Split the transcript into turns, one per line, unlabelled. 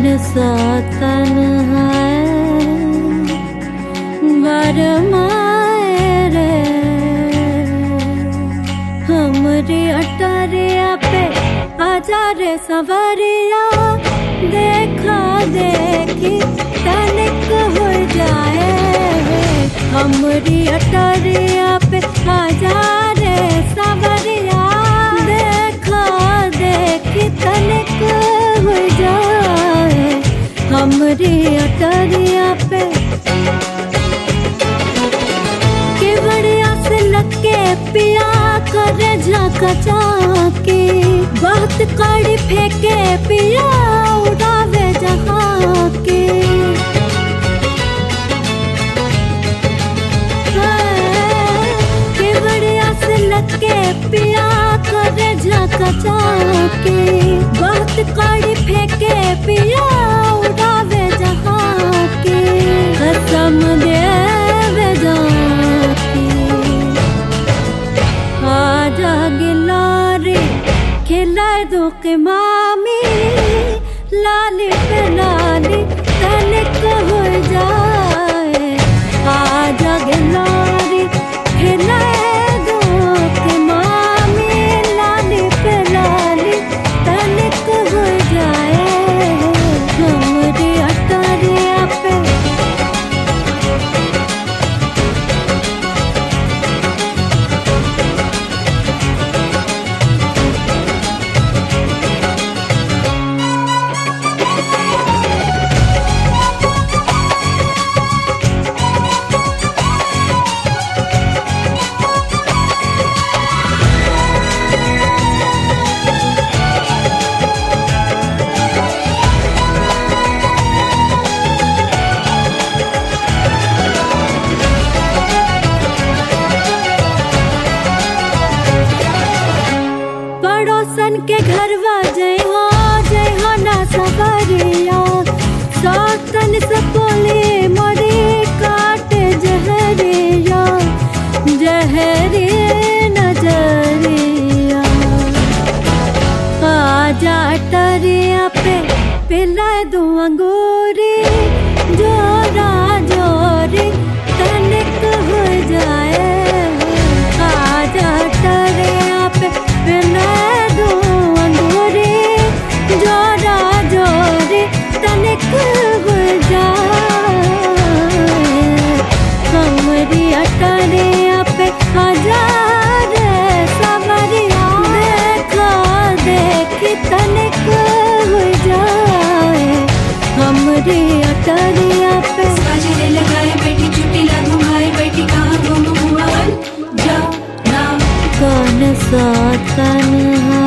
कौन सा तन है बरमाए रे हमरी अटरिया पे आजा रे सवरिया देखा देखी तनिक हो जाए हमरी अटरिया पे आजा रे सवरिया देखा देखी तनिक हो जाए हमरी अटरिया पे केवड़िया से लगे पिया करे झाका चाके बहुत कड़ी फेंके पिया उड़ावे जहाँ के हाँ, केवड़िया से लगे पिया करे झाका चाके बहुत कड़ी फेंके पिया उड़ावे जहाँ के कसम देवे जाके आजा गिलारे खिलाए दो के मामी लाली पे लाली तनिक हो जाए आजा गिलारे खिलाए दो के मामी लाली पे लाली तनिक हो जाए हमरी अटरिया पे पड़ोसन के घरवा जय हो जय हो ना सवरिया सौतन से बोले मोरे काट जहरिया जहरे नजरिया आजा टरिया पे पिला दो अंगूरी जोरा जोरी तनिक हो जाए आजा टरिया पे पिला दो अंगूरी जोरा जोरी तनिक हो जाए हमरी अटरिया पे हजार सवरिया देखा देखी तनिक हो जाए हमरी अटरिया पे
बाजरे लगाए बैठी चुटी लगू भाई बैठी कहाँ गुम हुआ बन जा ना
कौन सा तन है